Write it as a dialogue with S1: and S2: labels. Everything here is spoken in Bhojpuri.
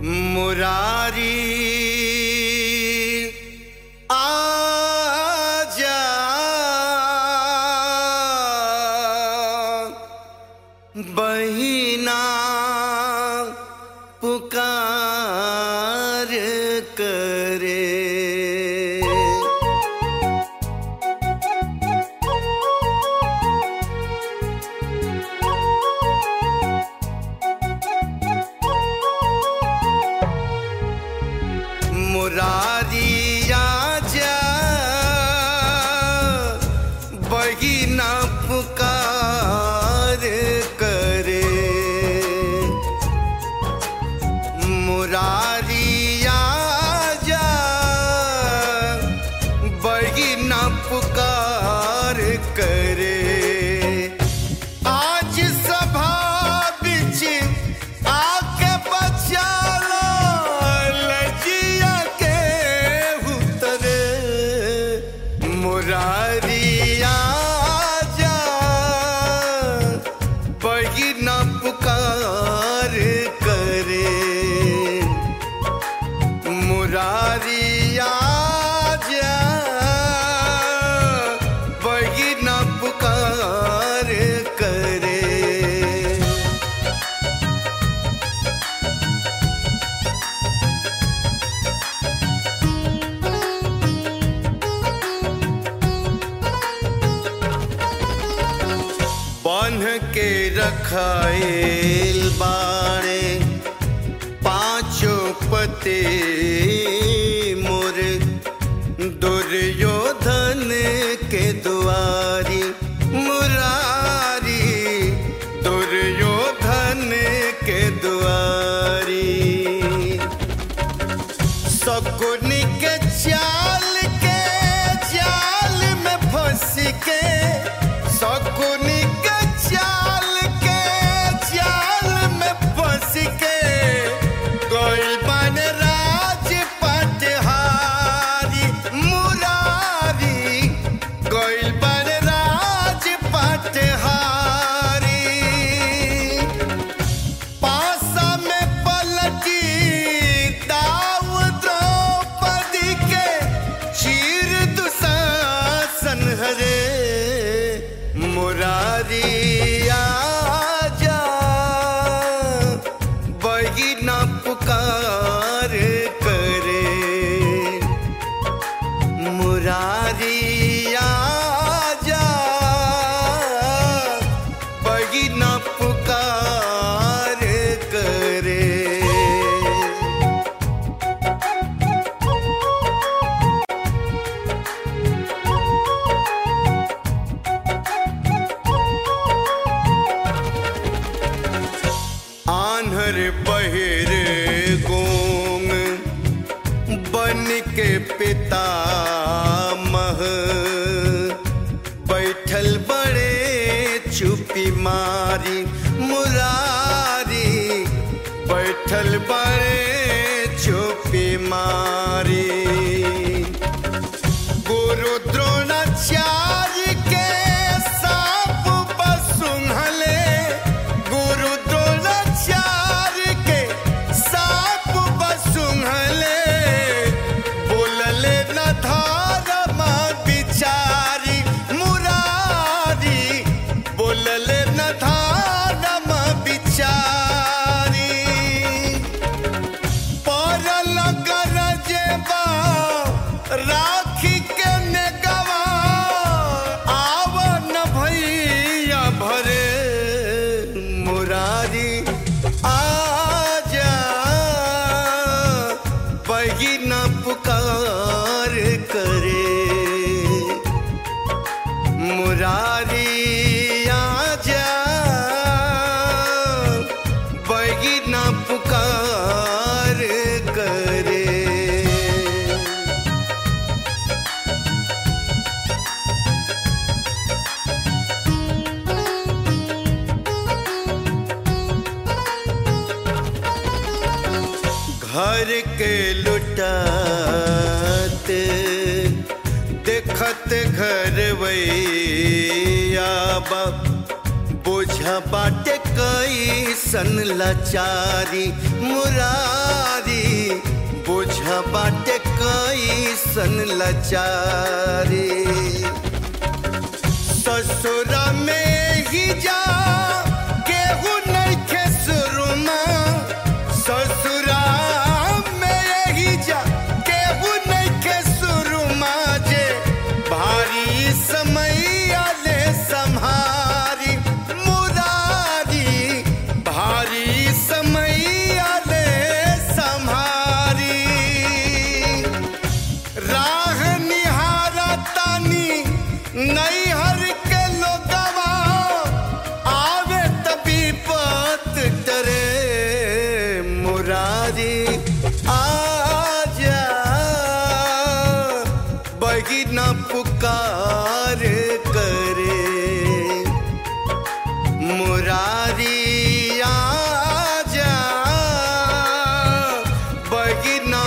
S1: मुरारी आजा बहिना पुकार करे मुरारी आजा बहिना पुकार करे मुरारी आजा बहिना पुकार करे आज सभा बिच आके बचा लो लजिया के उतरे मुरारिया जा बहिना पुकार करे मुरारिया जा बहिना पुकार करे बांध के रखाइल बाड़े पांचों पते मोर दुर्योधन के दुआरी मुरारी दुर्योधन के दुआरी सकुनी के चाल के जाल में फंस के सकुनी के चाल के जाल में फंस के कोई बन राज पटहारी मुरारी कोई बन राज पटहारी पासा में पलटी दाव द्रौपदी के चीर दुशासन हरे मुरारी आजा बहिना पुकार करे मुरारी आजा बहिना पुकार करे आन्हर बहिर गोंग बन के पिता मह बैठल बड़े चुपी मारी मुरारी बैठल बड़े चुपी मारी गुरु द्रोणाचार्य के साप बसुंघले गुरु द्रोणाचार्य के साप बसुंघले बोलले न धर्म बिचारी मुरारी बोलले न धर्म बिचारी परल गरजेबा राखी के नेगवा आवन भैया भरे मुरारी आजा बहिना पुकार करे मुरारी आजा बहिना पुकार करे घर के लुटात देखत घर वैया बाप बोझा बाटे कैसन लाचारी मुरारी बाटे कैसन लचारी ससुरा में ही जा केहू नहीं खे सुरुमा ससुरा में ही जा केहू नहीं खे सुरुमा जे भारी समय आले संहारी मुरारी भारी समय आले संहारी राह निहारा तानी नैहर के लोगवा आवे तभी पत डरे मुरारी आजा बगिना पुकार करे मुरारी आजा बगिना